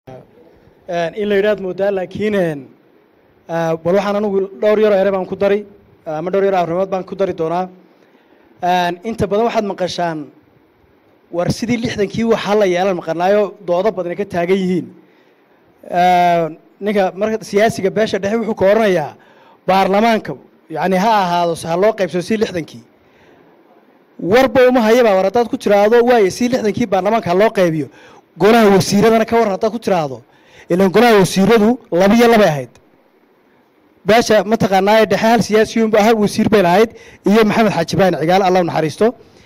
in la yidhaad moodaa laakiin bal waxaan anigu dhowr yaroo ere baan ku dari ama dhowr yaroo arrimood baan ku dari doonaa inta badan waxaad maqashaan war sidii lixdankii waxaa la yeelan maqanaayo doodo badana ka taagan yihiin ninka marka siyaasiga beesha dhexe wuxuu ka oranayaa baarlamaanka yani ha ahaado ha loo qaybsado si lixdankii warba uma hayaba war haddaad ku tiraahdo waaye si lixdankii baarlamaanka ha loo qaybiyo golaha wasiiradana ka waran haddaad ku tiraahdo ilan golaha wasiiradu labiyo labay ahayd beesha mataqaanaaye dhexe hal siyaasiyun hal wasiir bay lahayd iyo maxamed xaaji ibraahim cigaal allah u naxariisto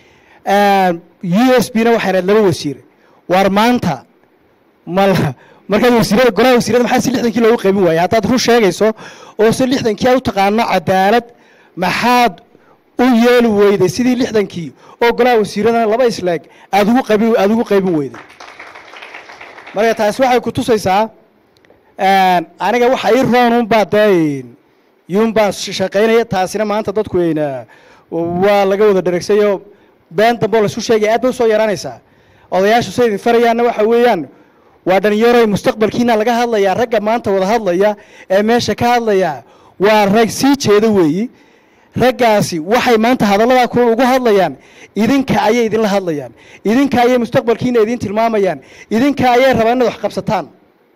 u s b na waxay lahayd laba wasiir waar maanta mal markaad wasiirada golaha wasiirada maxaa si lixdankii loogu qaybin waayey haddaad run sheegayso oo se lixdankii aad u taqaano cadaalad maxaad u yeeli weyday sidii lixdankii oo golaha wasiiradana laba isleeg aad ugu qaybin aada ugu qaybin weyday marka taasi waxay ku tusaysaa aniga waxa ii roon unbaa dee yunbaan shaqaynaya taasina maanta dadku weyna waa laga wada dheregsayo been dambe oo laisu sheegaya aad bay usoo yaraanaysaa odayaashu say idin farayaanna waxa weeyaan waa dhalinyaroy mustaqbalkiina laga hadlayaa ragga maanta wada hadlaya ee meesha ka hadlaya waa rag sii jeeda weeyi raggaasi waxay maanta hadalladaa ku ugu hadlayaan idinka ayay idinla hadlayaan idinka ayay mustaqbalkiina idin tilmaamayaan idinka ayay rabaan inaad wax qabsataan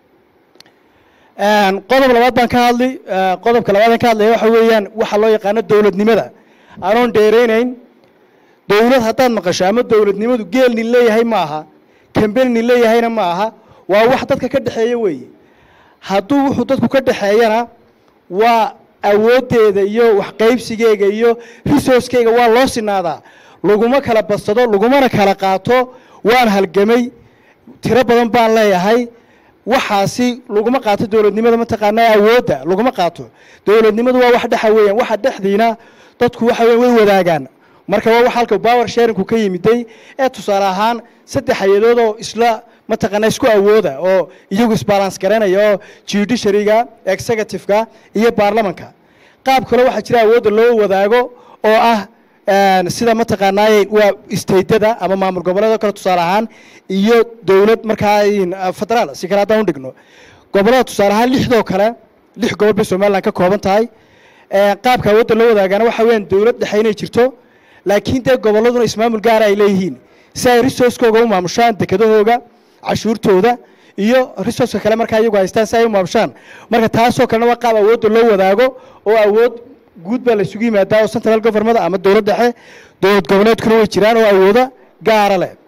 qodob labaad baan ka hadli qodobka labaad aan ka hadlaya waxa weeyaan waxa loo yaqaano dowladnimada anoon dheereynayn dowlad haddaad maqasho ama dowladnimadu geel nin leeyahay ma aha kambeni nin leeyahayna ma aha waa wax dadka ka dhexeeya weeye hadduu wuxuu dadku ka dhexeeyana waa awooddeeda iyo waxqaybsigeega iyo resourcekeyga waa loo sinaadaa laguma kala badsado lagumana kala qaato waan halgamay tiro badan baan leeyahay waxaasi laguma qaato dowladnimada mataqaanaa awoodda laguma qaato dowladnimadu waa wax dhexa weeyaan waxa dhexdiina dadku waxa weya way wadaagaan marka waa wax halka power sharingku ka yimiday ee tusaale ahaan saddex hay-adood oo isla mataqaanaa isku awooda oo iyagu isbalance garanaya oo judiciaryga executive-ka iyo baarlamanka qaab kale waxaa jira awoodda loo wadaago oo ah sida mataqaanaaye waa stateda ama maamul goboleedoo kale tusaale ahaan iyo dowlad markaa federaal si kale haddaan udhigno gobollada tusaale ahaan lixdoo kale lix gobol bay somalilan ka kooban tahay qaabka awoodda loo wadaagana waxa weyaan dowlad dhexe inay jirto laakiin dee gobolladuna ismaamul gaara ay leeyihiin si ay resourcekooga u maamushaan dekedahooga cashuurtooda iyo resourceka kale markaa iyagu haystaan si ay u maamushaan marka taasoo kalena waa qaab awoodda loo wadaago oo awood guud baa la isugu yimaadaa oo central government ama dowlad dhexe dowlad goboleedkuna way jiraan oo awoodo gaara leh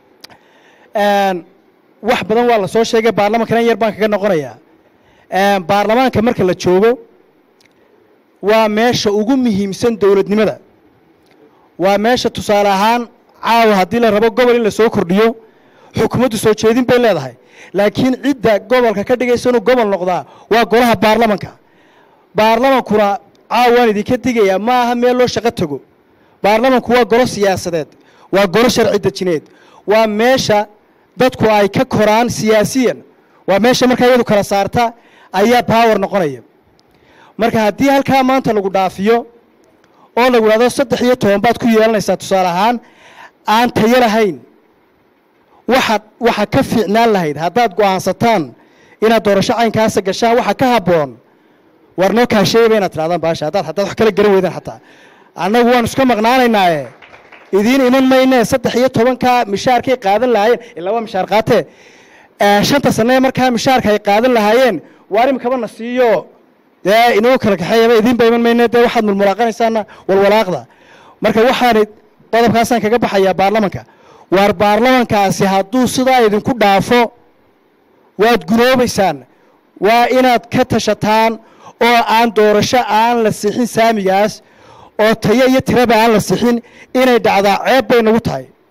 wax badan waa la soo sheegay baarlamankana in yar baan kaga noqonayaa baarlamaanka marka la joogo waa meesha ugu muhiimsan dowladnimada waa meesha tusaale ahaan caawa haddii la rabo gobol in la soo kordhiyo xukuumaddu soo jeedin bay leedahay laakiin cidda gobolka ka dhigaysa inuu gobol noqdaa waa golaha baarlamanka baarlamankuna caawaan idinka digayaa ma aha meel loo shaqo tago baarlamanku waa golo siyaasadeed waa golo sharci dejineed waa meesha dadku ay ka koraan siyaasiyan waa meesha markaa iyadu kala saarta ayaa power noqonaya marka haddii halkaa maanta lagu dhaafiyo oo lagu idhahdo saddex iyo toban baad ku yeelanaysaa tusaale ahaan aan tayo lahayn waxa waxa ka fiicnaan lahayd haddaad go'aansataan inaad doorasho caynkaasa gashaan waxa ka habboon war noo kaasheeyaba inaad tidhahdaan baasha haddaad haddaad wax kala garan weydaan xataa annagu waanu iska maqnaanaynaaye idiin iman maynee saddex iyo tobankaa mishaarkay qaadan lahaayeen ilaa waa mishaar qaatee shanta sanee markaa mishaarka ay qaadan lahaayeen waar imikaba na siiyo dee inoo kala kaxeeyaba idiinba iman mayne dee waxaad mulmulaaqanaysaana walwalaaqda marka waxaan qodobkaasaan kaga baxayaa baarlamanka waar baarlamankaasi hadduu sidaa idinku dhaafo waad gunoobaysaan waa inaad ka tashataan oo aan doorasho aan la sixin saamigaas oo tayo iyo tiraba aan la sixin inay dhacdaa ceeb bay nagu tahay